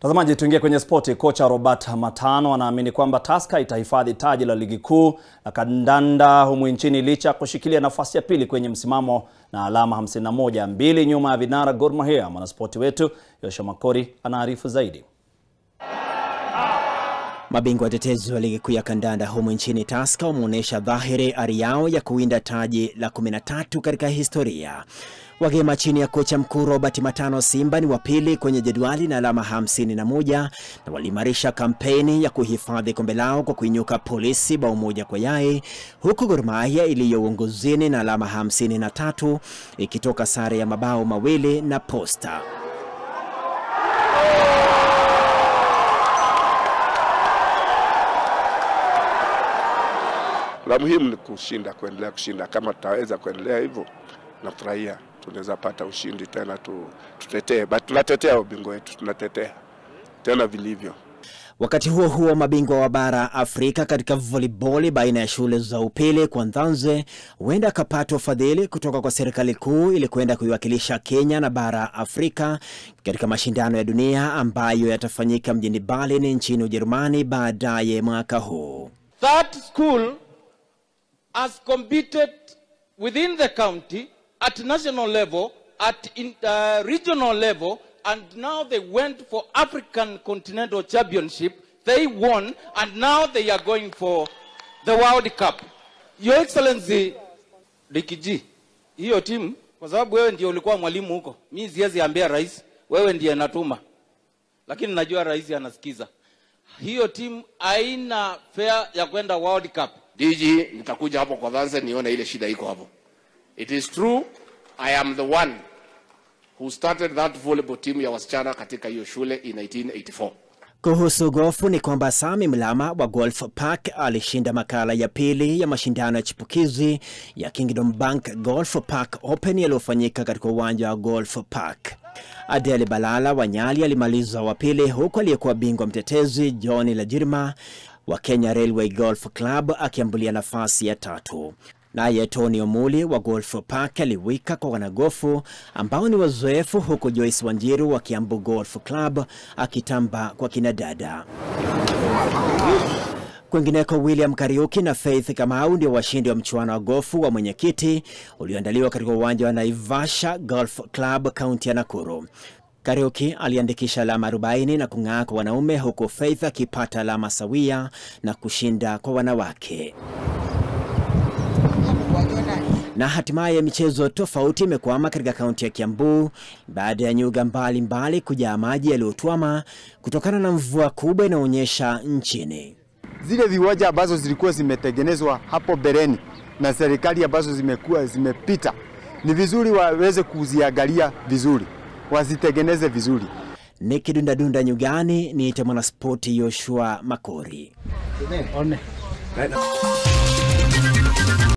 Mtazamaji, tuingie kwenye spoti. Kocha Robert Matano anaamini kwamba Tusker itahifadhi taji la ligi kuu la kandanda humu nchini licha ya kushikilia nafasi ya pili kwenye msimamo na alama 51, mbili nyuma ya vinara Gor Mahia. Mwanaspoti wetu Yoshua Makori anaarifu zaidi. Mabingwa watetezi wa ligi kuu ya kandanda humu nchini Tusker wameonyesha dhahiri ari yao ya kuwinda taji la 13 katika historia. Wagema chini ya kocha mkuu Robert Matano, Simba ni wa pili kwenye jedwali na alama 51 na waliimarisha kampeni ya kuhifadhi kombe lao kwa kuinyuka Polisi bao moja kwa yai, huku Gor Mahia iliyo uongozini na alama 53 ikitoka sare ya mabao mawili na Posta. La muhimu ni kushinda, kuendelea kushinda. Kama tutaweza kuendelea hivyo, nafurahia tunaweza pata ushindi tena, tu, tutetee but tunatetea ubingwa wetu, tunatetea tena vilivyo. Wakati huo huo, mabingwa wa bara Afrika katika volleyball baina ya shule za upili kwa Nzanze huenda akapata ufadhili kutoka kwa serikali kuu ili kwenda kuiwakilisha Kenya na bara Afrika katika mashindano ya dunia ambayo yatafanyika mjini Berlin nchini Ujerumani baadaye mwaka huu. That school has competed within the county at national level, at in, uh, regional level, and now they went for African Continental Championship. They won, and now they are going for the World Cup. Your Excellency Likiji, hiyo timu, kwa sababu wewe ndio ulikuwa mwalimu huko, mi siwezi ambia rais, wewe ndiye natuma, lakini najua rais anasikiza. Hiyo timu haina fare ya kwenda World Cup. DG, nitakuja hapo kwa Nzanze nione ile shida iko hapo. It is true I am the one who started that volleyball team ya wasichana katika hiyo shule in 1984. Kuhusu gofu ni kwamba Sami Mlama wa Golf Park alishinda makala ya pili ya mashindano ya chipukizi ya Kingdom Bank Golf Park Open yaliyofanyika katika uwanja wa Golf Park. Adele Balala wa Nyali alimaliza wa pili huku aliyekuwa bingwa mtetezi John Lajirma wa Kenya Railway Golf Club akiambulia nafasi ya tatu. Naye Tony Omuli wa Golf Park aliwika kwa wanagofu ambao ni wazoefu, huku Joyce Wanjiru wa Kiambu Golf Club akitamba kwa kinadada. Kwingineko, William Kariuki na Faith Kamau ndio washindi wa mchuano wa gofu wa mwenyekiti ulioandaliwa katika uwanja wa Naivasha Golf Club, kaunti ya Nakuru. Kariuki aliandikisha alama 40 na kung'aa kwa wanaume, huku Faith akipata alama sawia na kushinda kwa wanawake na hatimaye michezo tofauti imekwama katika kaunti ya Kiambu baada ya nyuga mbalimbali kujaa maji yaliyotwama kutokana na mvua kubwa inaonyesha nchini. Zile viwanja ambazo zilikuwa zimetengenezwa hapo bereni na serikali ambazo zimekuwa zimepita, ni vizuri waweze kuziangalia vizuri, wazitengeneze vizuri. Nikidundadunda nyugani, niite mwanaspoti Yoshua Makori.